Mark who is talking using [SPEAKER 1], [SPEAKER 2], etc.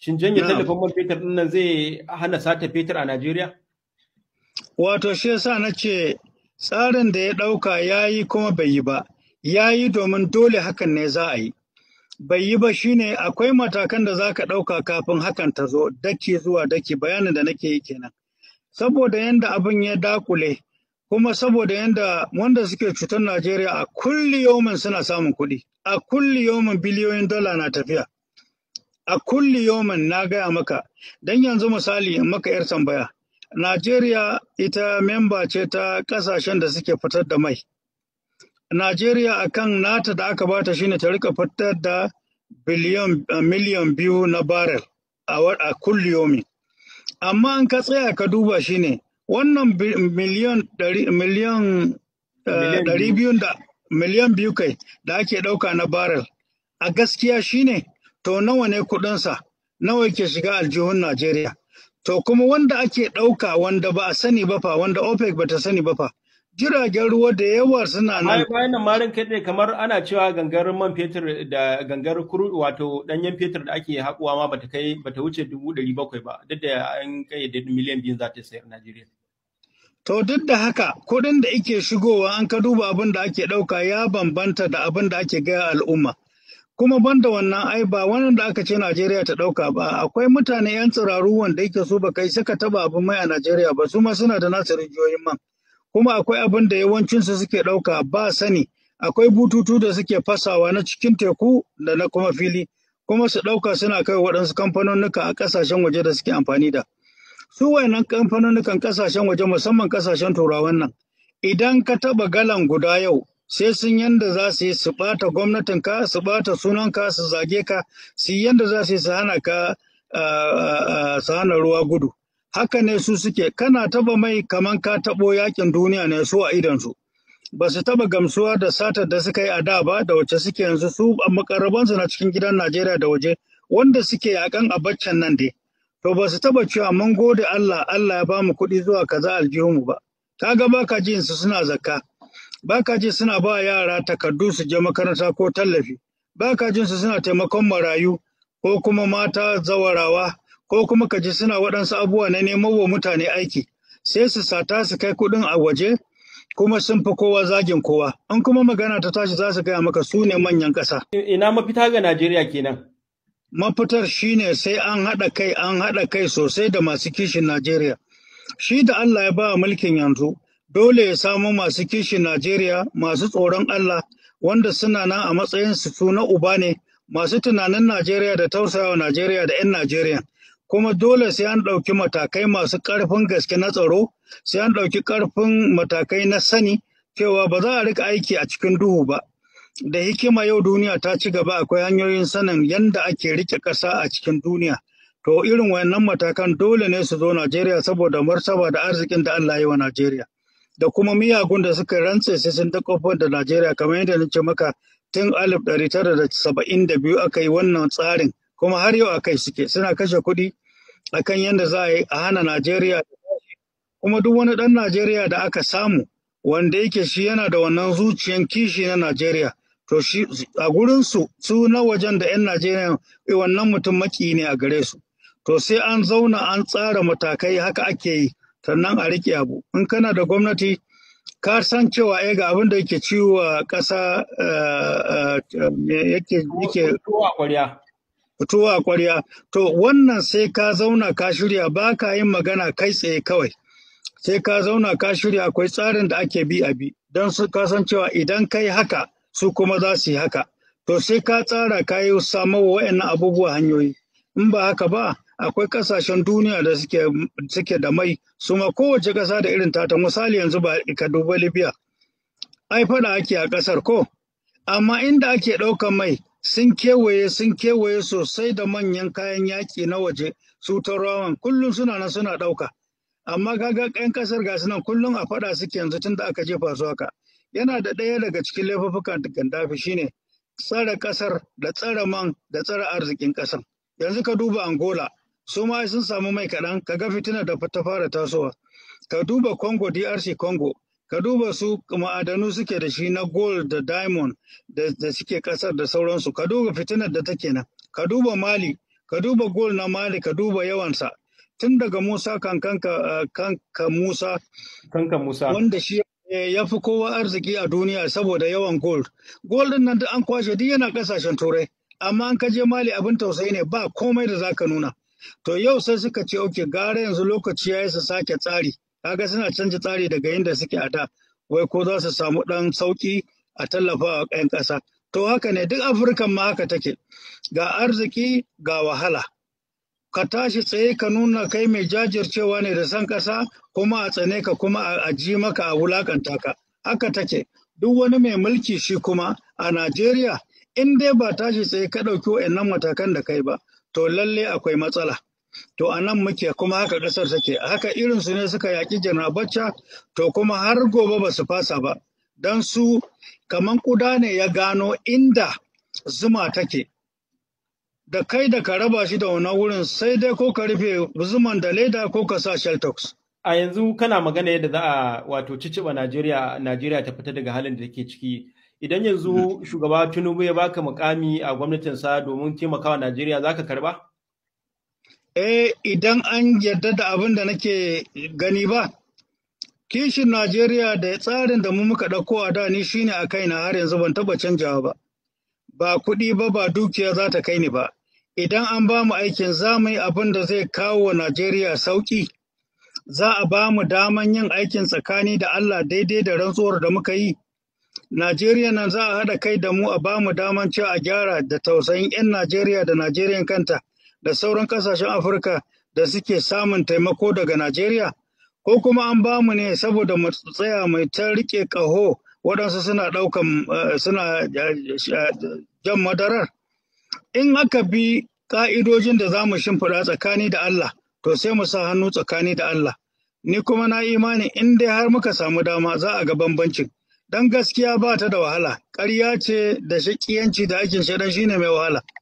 [SPEAKER 1] Shin janye
[SPEAKER 2] Na'am.
[SPEAKER 1] tallafin man fetur ɗin nan zai hana sata fetur a Najeriya?
[SPEAKER 2] Wato shi yasa na ce tsarin da ya ɗauka ya yi kuma bai yi ba, ya yi domin dole hakan ne za a yi. Bai yi ba shine akwai matakan da za ka ɗauka kafin hakan ta zo daki zuwa daki bayanin da nake yi kenan. Saboda yanda abin ya dakule, kuma saboda yanda wanda suke cutar Najeriya a kulli yomin suna samun kuɗi, a kulli yomin biliyoyin dala na tafiya. A kulli yomin na gaya maka, don yanzu misali in maka 'yar tambaya. Najeriya ita memba ce ta ƙasashen da suke fitar da mai. Najeriya akan nata da aka bata shine ta rika fitar da biliyon uh, miliyan biyu na barrel a, wa- a kulliyomi. Amma an ka tsaya ka duba shine wannan bi- miliyan ɗari miliyan uh,
[SPEAKER 1] Miliyan
[SPEAKER 2] ɗari
[SPEAKER 1] biyu.
[SPEAKER 2] biyun da miliyan biyu kai da ake ɗauka na barrel a gaskiya shine to nawa ne kuɗinsa nawa yake shiga aljihun Najeriya. To kuma wanda ake ɗauka wanda ba a sani ba fa wanda OPEC ba ta sani ba fa jiragen ruwa da yawa suna nan
[SPEAKER 1] Bayan bayan nan marin kai kamar ana cewa gangar man fetur da gangar kuru wato ɗanyen fetur da ake haƙuwa ma bata kai bata wuce dubu ɗari bakwai ba duk da an kayyade miliyan biyu za ta sayar Najeriya.
[SPEAKER 2] To duk da haka kuɗin da ike shigowa an ka duba abin da ake ɗauka ya bambanta da abin da ake gaya al'umma. Kuma banda wannan ai ba wannan da aka ce Najeriya ta ɗauka ba akwai mutane 'yan tsiraru wanda yake so ba kai suka taba abin mai a Najeriya ba su ma suna da nasu rijiyoyin man. Kuma akwai abin da yawancinsu suke ɗauka ba sani akwai bututu da suke fasawa na cikin teku da na kuma fili kuma su ɗauka suna kai waɗansu kamfanonuka a ƙasashen waje da suke amfani da. su wayannan kamfanonukan kasashen waje musamman kasashen turawan nan idan ka taba galan guda yau sai sun yanda za su yi su bata gwamnatin ka su bata sunan ka su zage ka su yi yanda za su yi su hana ka ah, ah, ah, su hana ruwa gudu haka ne su suke kana taba mai kaman ka tabo yakin duniya ne su a idon su ba su taba gamsuwa da satar da suka yi a da ba da wacce suke yanzu su makarabansu na cikin gidan Najeriya da waje wanda suke yakan a baccan nan dai to ba su taba cewa mun gode Allah Allah ya bamu kuɗi zuwa kaza aljihunmu ba kaga baka jin su suna zakka baka ji suna ba yara takardu su je makaranta ko tallafi baka jin su suna taimakon marayu ko kuma mata zawarawa ko kuma ka ji suna waɗansu abubuwa na neman wa mutane aiki sai su sata su kai kuɗin a waje kuma sun fi kowa zagin kowa in kuma magana ta tashi za su gaya maka su ne manyan ƙasa
[SPEAKER 1] Ina mafita ga Najeriya kenan.
[SPEAKER 2] mafitar shine sai an haɗa kai an haɗa kai sosai da masu kishin Najeriya. Shi da Allah ya ba mulkin yanzu, dole ya samu masu kishin Najeriya, masu tsoron Allah, wanda suna nan a matsayin su na uba ne, masu tunanin Najeriya da tausayawa Najeriya da 'yan Najeriya. Kuma dole sai an ɗauki matakai masu ƙarfin gaske na tsaro, sai an ɗauki ƙarfin matakai na sani, cewa ba za a rika aiki a cikin duhu ba. da hikima yau duniya ta ci gaba akwai hanyoyin sanin yadda ake rike ƙasa a cikin duniya. To irin wayannan matakan dole ne su zo Najeriya saboda martaba da arzikin da Allah ya yi wa Najeriya. Da kuma miyagun da suka rantse sai sun dakofar da Najeriya kamar yadda nace maka tun alif ɗari tara da saba'in da biyu aka yi wannan tsarin kuma har yau akai suke suna kashe kuɗi akan yadda za a yi a hana Najeriya kuma duk wani ɗan Najeriya da aka samu wanda yake shi yana da wannan zuciyan kishi na Najeriya to shi a gurin su su na wajen da 'yan Najeriya eh, wannan mutum maki ne a gare su to sai an zauna an tsara matakai haka ake yi sannan a rike abu in kana da gwamnati ka san cewa eh ga abin da yake ciwo a ƙasa eh, eh, me yake yake
[SPEAKER 1] Kowa ƙwarya.
[SPEAKER 2] fitowa a ƙwarya to wannan sai ka zauna ka shirya ba ka yin magana kai tsaye kawai sai ka zauna ka shirya akwai tsarin da ake bi a bi don su ka san cewa idan kai haka su kuma za su yi haka to sai ka tsara ka yi samo wa wa'annan abubuwa hanyoyi in ba haka ba akwai kasashen duniya da suke suke da mai su ma kowace ƙasa da irin tata misali yanzu ba ka duba libya ai faɗa ake a ƙasar ko amma inda ake ɗaukan mai sun kewaye sun kewaye sosai da manyan kayan yaƙi na waje su turawan kullum suna nan suna ɗauka amma kaga ƴan ƙasar gasu nan kullum a faɗa suke yanzu tun da aka jefa su haka yana da ɗaya daga cikin laifuffukan Gaddafi shine tsare ƙasar da tsare man da tsare arzikin ƙasar yanzu ka duba Angola su ma sun samu mai kaɗan ka ga fitinar da ta fara tasowa ka duba Congo DRC Congo ka duba su ma'adanu suke da shi na gold da diamond da, da suke ƙasar da sauransu ka duba fitinar da take nan ka duba Mali ka duba gol na mali ka duba yawansa tun daga musa kankanka kanka musa
[SPEAKER 1] kanka musa
[SPEAKER 2] wanda shi ya fi kowa arziki a duniya saboda yawan gold gold din nan duk an kwashe duk yana kasashen turai amma an kaje mali abin tausayi ne ba komai da zaka nuna to yau sai suka ce oke gara yanzu lokaci ya yi su sake tsari kaga suna canja tsari daga inda suke a da wai ko za su samu ɗan sauƙi a tallafa wa 'yan ƙasa to haka ne duk afirkan ma haka take ga arziki ga wahala ka tashi tsaye ka nuna kai mai jajircewa ne da san ƙasa kuma a tsane ka kuma a ji maka a wulakanta ka haka take duk wani mai mulki shi kuma a Najeriya in dai ba tashi tsaye ka ɗauki wa'annan matakan da kai ba to lalle akwai matsala to a nan muke kuma haka ƙasar take haka irinsu ne suka yaƙi janar bacca to kuma har gobe ba su fasa ba don su kaman ƙuda ne ya gano inda zuma take da kai da ka raba shi da wannan wurin sai dai ko ka rufe zuman da leda ko ka sa sheltox.
[SPEAKER 1] A yanzu kana magana yadda za a wato ciciba Najeriya Najeriya ta fita daga halin da take ciki. Idan yanzu shugaba Tinubu ya baka mukami a gwamnatinsa domin taimakawa Najeriya za ka karba?
[SPEAKER 2] Eh idan an yarda da abin da nake gani ba. Kishin Najeriya da tsarin da mu muka ɗauko a da ni shine a kaina har yanzu ban taɓa canjawa ba. Ba kuɗi ba ba dukiya za ta kai ni ba. idan an ba mu aikin za mu yi abin da zai kawo wa Najeriya sauƙi, za a ba mu daman yin aikin tsakani da Allah daidai da rantsuwar da muka yi. Najeriya nan za a haɗa kai da mu a ba mu daman cewa a gyara da tausayin 'yan Najeriya da Najeriyan kanta da sauran ƙasashen Afirka da suke samun taimako daga Najeriya, ko kuma an ba mu ne saboda mu tsaya mai ta riƙe ƙaho waɗansu suna ɗaukan suna jan madarar. in aka bi ƙa'idojin da za mu shimfiɗa tsakani da Allah, to sai mu sa hannu tsakani da Allah. Ni kuma na imani in dai har muka samu dama za a ga bambancin. Dan gaskiya ba ta da wahala, ƙarya ce da shaƙiyanci da aikin shaɗan shine mai wahala.